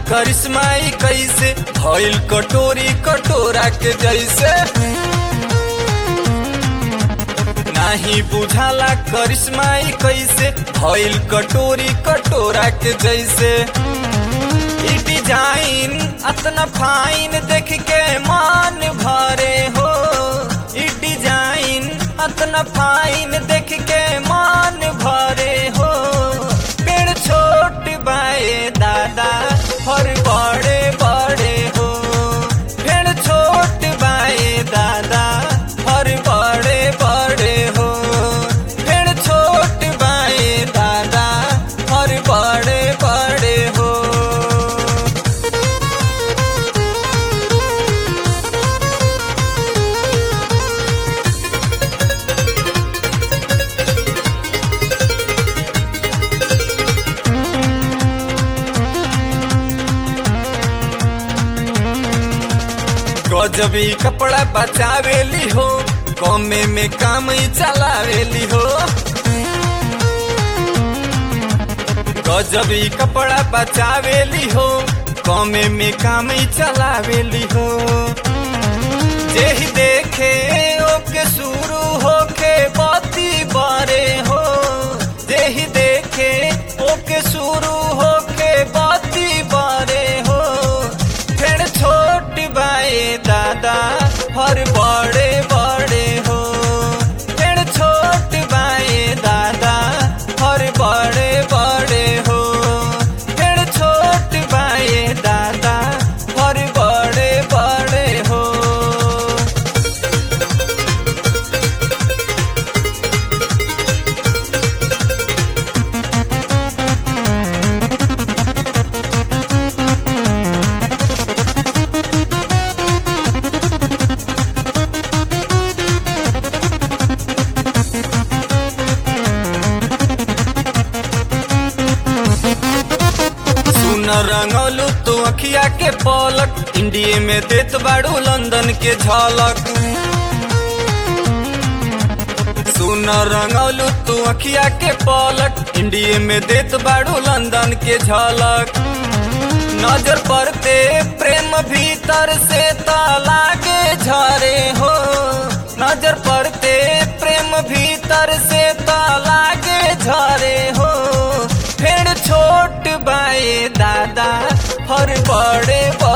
करिश्माई कैसे भइल कटोरी कटोरा के जैसे नाही बुझाला करिश्माई कैसे भइल कटोरी कटोरा के जैसे ई डिजाइन अतना फाइन देख के मान भरे हो ई डिजाइन अतना फाइन देख के मान भरे हो पेड़ छोट बाए दादा और बड़े बड़े हो पेड़ छोट बाए दादा और बड़े बड़े हो पेड़ छोट बाए दादा और बड़े बड़े हो गजबी कपड़ा बचावेली हो कमे में काम ही चलावेली हो गजबी कपड़ा बचावेली हो कमे में काम ही चलावेली हो जेही देखे ओके शुरू होके बाती बारे हो जेही देखे ओके शुरू होके बाती बारे हो फिर छोट बाए दादा हर बड़े बड़े हो फिर छोट बाए दादा हर बड़े बड़े हो फिर छोट बाए दादा हर बड़े बड़े हो सुन रंगलू तू अखिया के पलक इंडिया में देत बाड़ू लंदन के झलक सुन रंगलू तू अखिया के पलक इंडिया में देत बाड़ू लंदन के झलक नजर पड़ते प्रेम भीतर से लागे झरे हो नजर पड़ते प्रेम भीतर से लागे झरे हो फिर छोट बाए दादा हर बड़े बड़े